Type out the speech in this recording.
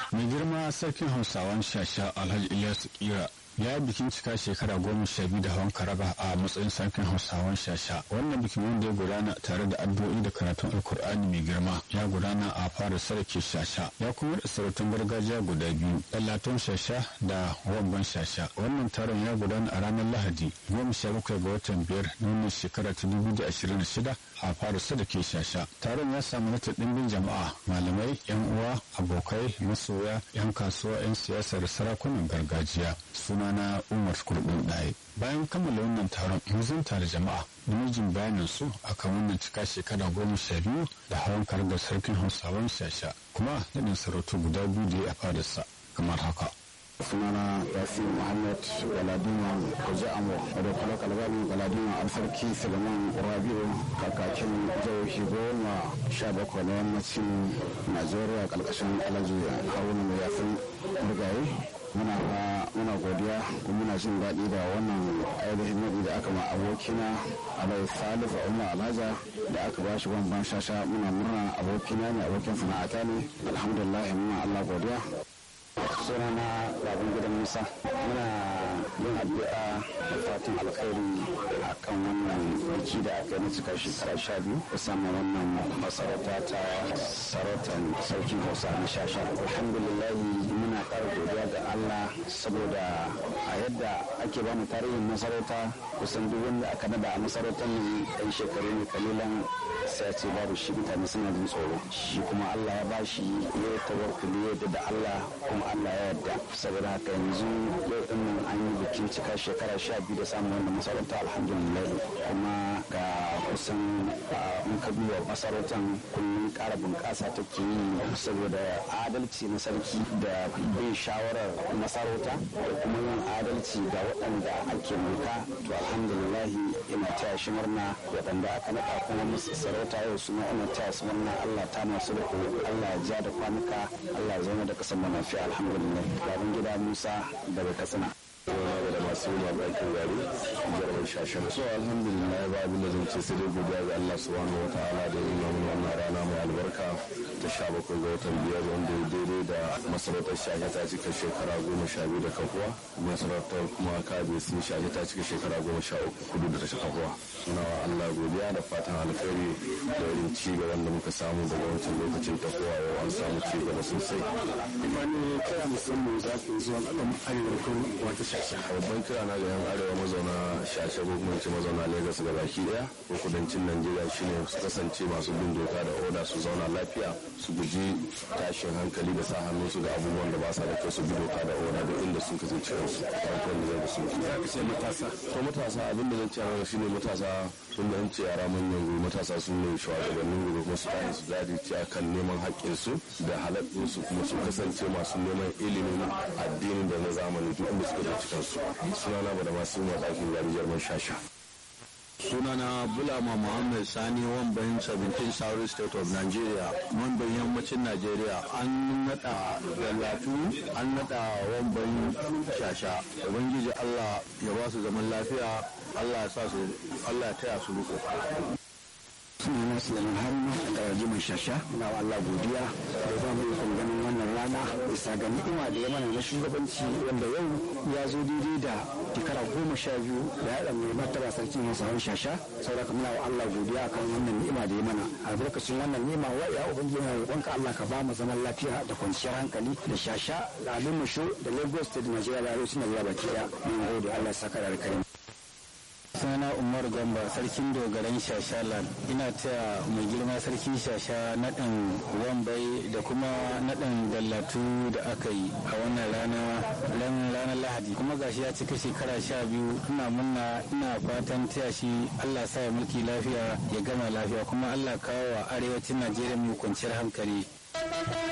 mai girma sarkin hausawan shasha alhaji ilyasu kira ya yi bikin cika shekara goma sha biyu da hawan karaba a matsayin sarkin hausawan shasha wannan bikin wanda ya gudana tare da addu'o'i da karatun alkur'ani mai girma ya gudana a fara sarki shasha ya kuma da sarautun gargajiya guda biyu ɗallaton shasha da wabban shasha wannan taron ya gudana a ranar lahadi goma sha bakwai ga watan biyar na wannan shekara ta dubu da ashirin da shida a fara sadake shasha taron ya samu nata ɗimbin jama'a malamai yan uwa abokai masoya yan kasuwa yan siyasa da sarakunan gargajiya suna na umar kurɗin ɗaya bayan kammala wannan taron mun da jama'a namijin bayanin su akan wannan cika shekara goma sha biyu da hawan da sarkin hausawan shasha kuma naɗin sarautu guda biyu da ya fadarsa kamar haka sunana yasin muhammad galadima kwaje amo wadda kula kalbani galadima alfarki suleiman rabiu kakakin jihohi goma sha bakwai na yammacin najeriya kalkashin alhaji haruna mai yasin murgaye muna muna godiya kuma muna jin daɗi da wannan ainihin naɗi da aka ma abokina alai salifu umar alhaja da aka ba shi ban shasha muna murna abokina ne abokin sana'ata ne alhamdulillah muna allah godiya sunana babin gidan musa muna yin addu'a da fatan alkhairi a kan wannan biki da aka yi cika shekara sha biyu musamman wannan masarauta ta sarautar sarkin hausa na shasha alhamdulillah muna ƙara godiya ga allah saboda a yadda ake bamu tarihin masarauta kusan duk wanda aka nada a masarautar ne ɗan shekaru ne kalilan sai a ce babu shi mutane suna jin tsoro shi kuma allah ya bashi ya tawakkuli yadda da allah kuma allah ya yarda saboda haka yanzu yau din nan an yi bikin cika shekara sha biyu da samun wannan masarauta alhamdulillah kuma ga kusan in ka duba masarautar kullum ƙara bunƙasa take yi saboda adalci na sarki da bin shawarar masarauta da kuma yin adalci ga waɗanda ake mulka to alhamdulillah ina taya shi murna waɗanda aka naɗa kuma musu sarauta yau suna ina taya su murna Allah ta masu da Allah ya ja da kwanuka Allah ya zama da ƙasar lafiya alhamdulillah babin gida Musa daga Katsina. Suna da masu yi bakin gari jarumar shashen so alhamdulillah ba abin da zan ce sai dai godiya ga Allah subhanahu wa ta'ala da yi mana wannan rana mai albarka ta sha bakwai ga watan biyar wanda ya daidai da masarautar shashe ta cika shekara goma sha biyu da kafuwa masarautar kuma kabe sun shashe ta cika shekara goma sha uku kudu da ta kafuwa suna wa Allah godiya da fatan alkhairi da irin ci gaban da muka samu daga wancan lokacin tafowa yau an samu ci gaba sosai. Imani kira musamman za ku zuwa al'umma arewa ko wata shashe. babban kira na ga yan arewa mazauna shashe ko kuma ce mazauna lagos ga baki daya ko kudancin najeriya shine su kasance masu bin doka da oda su zauna lafiya su guji tashin hankali da sa hannu su ga abubuwan da ba sa da kyau su bi doka da oda duk inda sun kasance kansu farkon da zai su sai matasa to matasa abin da zan ce a shine matasa tun da an ce yara manyan gobe matasa sun ne shugabannin gobe kuma su tashi su jajirce akan neman haƙƙinsu da halaɗinsu kuma su kasance masu neman ilimin addini da na zamani duk inda suka da cikinsu sunana ba da masu yi ɗakin gari jarman shasha sunana bulama muhammad sani wambayin 17 south state of nigeria wambayin yammacin nigeria an nada dallatu an nada wambayin shasha ubangiji allah ya ba su zaman lafiya allah ya sa su allah ya taya su riko sunana Sulaiman Haruna da Rajiman Shasha na Allah godiya da za mu yi ganin wannan rana bisa ga ni'ima da ya mana na shugabanci wanda yau ya zo daidai da shekara goma sha biyu da ya mai martaba sarkin Hausawan Shasha saboda muna wa Allah godiya kan wannan ni'ima da ya mana albarkacin wannan ni'ima wa ya ubangiji na roƙonka Allah ka ba mu zaman lafiya da kwanciyar hankali da Shasha da Alimu Sho da Lagos State Nigeria da Arewacin Najeriya baki daya mun gode Allah ya saka da alkhairi sunana umar gamba sarkin dogaran shashalan ina taya mai girma sarki shasha naɗin wambai da kuma naɗin dallatu da aka yi a wannan rana ranar lahadi kuma gashi ya cika shekara sha biyu ina munna ina fatan taya shi allah sa ya mulki lafiya ya gama lafiya kuma allah kawo wa arewacin najeriya mai kwanciyar hankali